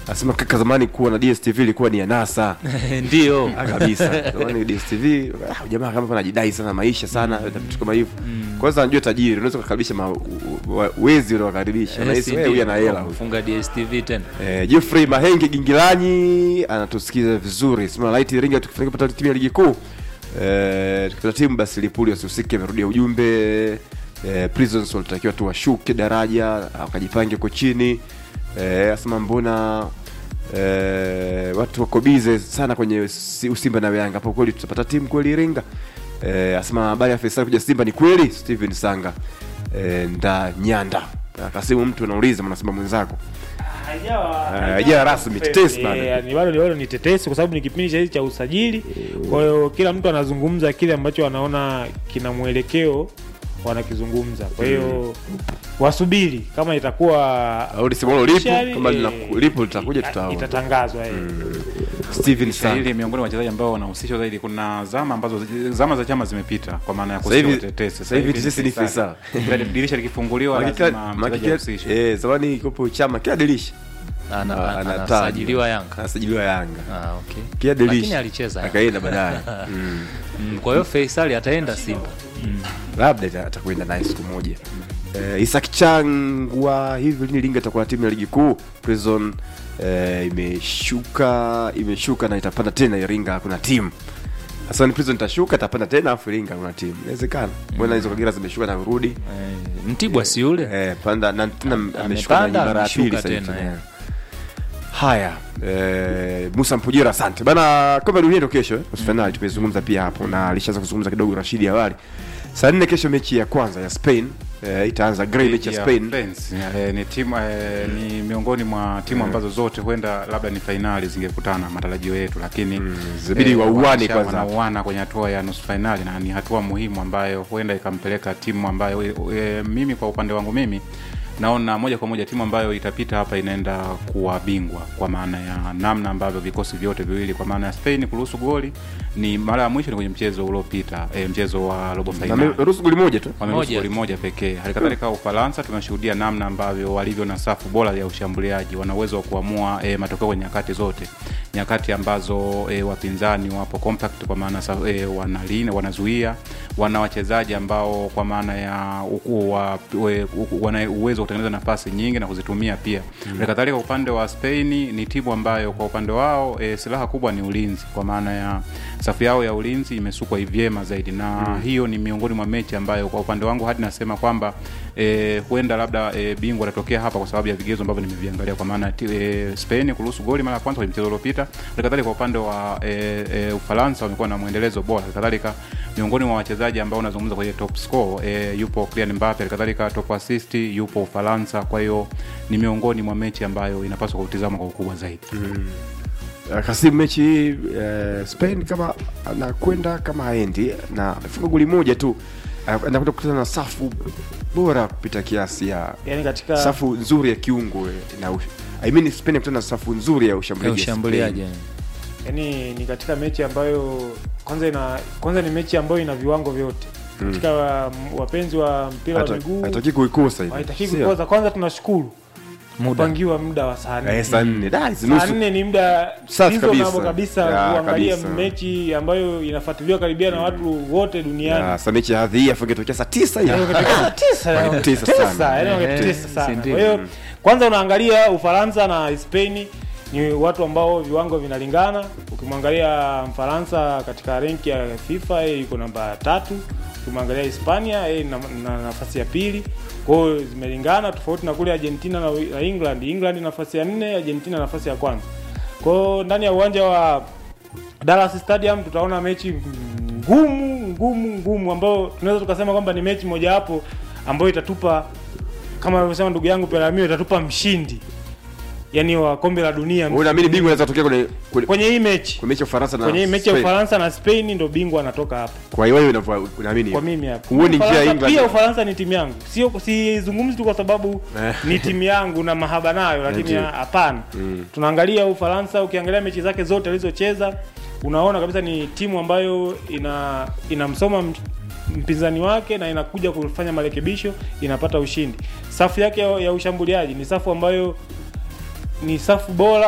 Anasema kaka, zamani kuwa na DStv ilikuwa ni anasa ndio Ah, kabisa. Zamani DStv ah, jamaa kama anajidai sana maisha sana na vitu kama hivyo. Kwanza anajua tajiri, unaweza kukaribisha ma- u- wa- wezi unawakaribisha. Na hisi wewe huyu ana hela huyu. funga DStv tena Eh, Geoffrey Mahenge Gingilanyi anatusikiza vizuri. Sema light ringa tukifanya kupata timu ya ligi kuu. Eh, tukipata timu basi Lipuli wasihusike, amerudia ujumbe. Eh, Prisons walitakiwa tu washuke daraja, wakajipange huko chini. Eh, asema mbona eh, watu wako bize sana kwenye si- Simba na Yanga. Hapo kweli tutapata timu kweli Iringa? Eh, asema habari ya Faisal kuja Simba ni kweli? Steven Sanga. Eh, nda Nyanda. Akasimu mtu anauliza mwanasema mwenzako. Haijawa- haijawa rasmi, tetesi bado. Eh, ni bado bado ni tetesi kwa sababu ni kipindi cha hizi cha usajili. Kwa hiyo kila mtu anazungumza kile ambacho anaona kina mwelekeo wanakizungumza. Kwa hiyo wasubiri kama itakuwa au lisimalo lipo officially, kama eh, lina- lipo litakuja ita- tutaona. itatangazwa eh. Steven Kiswahili Sanga. miongoni mwa wachezaji ambao wanahusishwa zaidi. Kuna zama ambazo zama za chama zimepita, kwa maana ya Sasa hivi- kusikia tetesi. sasa hivi tetesi ni Faisal. Kila dirisha likifunguliwa Makika- lazima mchezaji makika- ahusishwe. eh, zamani ikopo chama kila dirisha Ana- Ah, ana- anatajwa. anasajiliwa Yanga anasajiliwa Yanga ah, okay. kila lakini dirisha alicheza Yanga. akaenda baadaye Mm. Mm, kwa hiyo Faisal ataenda Simba labda ita- atakwenda naye siku moja eh, Isak Changwa hivi lini Iringa itakuwa na timu ya ligi kuu Prison eh, imeshuka imeshuka na itapanda tena Iringa hakuna timu sasa ni Prison itashuka itapanda tena afu Iringa hakuna timu inawezekana mbona hizo Kagera zimeshuka na kurudi eh, Mtibwa si yule Eh, panda na tena ameshuka amepanda, na mara ya pili ameshuka sasa hivi tena, tena. eh. Haya, eh, Musa Mpujira, asante bana. Kombe la dunia ndio kesho, eh, nusu finali tumezungumza pia hapo na alishaanza kuzungumza kidogo Rashidi awali. Saa nne kesho mechi ya kwanza ya Spain eh, itaanza Grey mechi ya Ya Spain. France, eh, ni timu eh, ni miongoni mwa timu ambazo zote huenda labda ni fainali zingekutana matarajio yetu, lakini zibidi wauane wanaisha- kwanza. wanauana kwenye hatua ya nusu fainali, na ni hatua muhimu ambayo huenda ikampeleka timu ambayo eh, mimi kwa upande wangu mimi naona moja kwa moja timu ambayo itapita hapa inaenda kuwa bingwa kwa maana ya namna ambavyo vikosi vyote viwili, kwa maana ya Spain kuruhusu goli ni mara ya mwisho ni kwenye mchezo uliopita, eh, mchezo wa robo Na fainali ameruhusu goli moja tu. wameruhusu Moja goli moja pekee. Hali kadhalika Ufaransa tumeshuhudia namna ambavyo walivyo na safu bora ya ushambuliaji, wana uwezo wa kuamua e, matokeo kwenye nyakati zote, nyakati ambazo e, wapinzani wapo compact, kwa maana sa- e, wanalinda, wanazuia, wana wachezaji ambao kwa maana ya uku, wa, we, uku, wana uwezo wa kutengeneza nafasi nyingi na kuzitumia pia. Hali kadhalika upande wa Spain ni timu ambayo kwa upande wao e, silaha kubwa ni ulinzi, kwa maana ya safu yao ya ulinzi imesukwa vyema zaidi na hiyo ni miongoni mwa mechi ambayo kwa upande wangu hadi nasema kwamba e, huenda labda e, bingwa atatokea hapa kwa sababu ya vigezo ambavyo nimeviangalia kwa maana ti- e, Spain kuruhusu goli mara ya kwanza kwenye mchezo uliopita. Halikadhalika kwa upande wa e, e, Ufaransa wamekuwa na mwendelezo bora. Halikadhalika miongoni mwa wachezaji ambao unazungumza kwenye top score e, yupo Kylian Mbappe, halikadhalika top assist yupo Ufaransa. Kwa hiyo ni miongoni mwa mechi ambayo inapaswa kutizama kwa ukubwa zaidi. Uh, Kasim mechi hii eh, Spain kama anakwenda kama haendi na amefunga goli moja tu uh, anakwenda kukutana na safu bora kupita kiasi ya yani katika safu nzuri ya kiungo eh, na ush- I mean Spain inakutana na safu nzuri ya ya ushambuliaji. ya ushambuliaji Spain. yani ni katika mechi ambayo kwanza ina kwanza ni mechi ambayo ina viwango vyote katika wa- wapenzi wa mpira wa Hata- miguu hataki kuikosa hivi. haitaki Sio? kukosa kwanza tunashukuru muda kupangiwa muda wa saa nne Eh, saa nne. Da, hizi saa nusu nne ni muda Safi reasonable kabisa. kabisa Ya, kuangalia kabisa. mechi ambayo inafuatiliwa karibia na watu wote duniani Ya, sa mechi ya hadhi hii afu ingetokea saa tisa hivi. Tisa, Wangetesa tisa, sana. yaani Eh, wangetesa si sana. ndio? Kwa hiyo kwanza unaangalia Ufaransa na Spain ni watu ambao viwango vinalingana. Ukimwangalia Mfaransa katika renki ya FIFA yeye yuko namba tatu, ukimwangalia Hispania yeye na, na nafasi ya pili. Kwa hiyo zimelingana, tofauti na kule Argentina na, na England. England nafasi ya nne, Argentina nafasi ya kwanza. Kwa hiyo ndani ya uwanja wa Dallas Stadium tutaona mechi ngumu ngumu ngumu ambayo tunaweza tukasema kwamba ni mechi mojawapo ambayo itatupa kama alivyosema ndugu yangu Peramio itatupa mshindi yani wa kombe la dunia Wewe unaamini bingwa anaweza kutokea kwenye kwenye kwenye hii mechi kwenye mechi ya Ufaransa na kwenye hii mechi ya Spain? Ufaransa na Spain ndo bingwa anatoka hapa Kwa hiyo wewe unavyo- unaamini? kwa mimi hapa. Huoni njia ya Ufaransa- England? Pia Ufaransa ni timu yangu, sio sizungumzi tu kwa sababu Eh. ni timu yangu na mahaba nayo, lakini Ndio. hapana. Tunaangalia Ufaransa, ukiangalia mechi zake zote alizocheza, unaona kabisa ni timu ambayo ina inamsoma m- mpinzani wake na inakuja kufanya marekebisho, inapata ushindi. Safu yake ya, ya ushambuliaji ni safu ambayo ni safu bora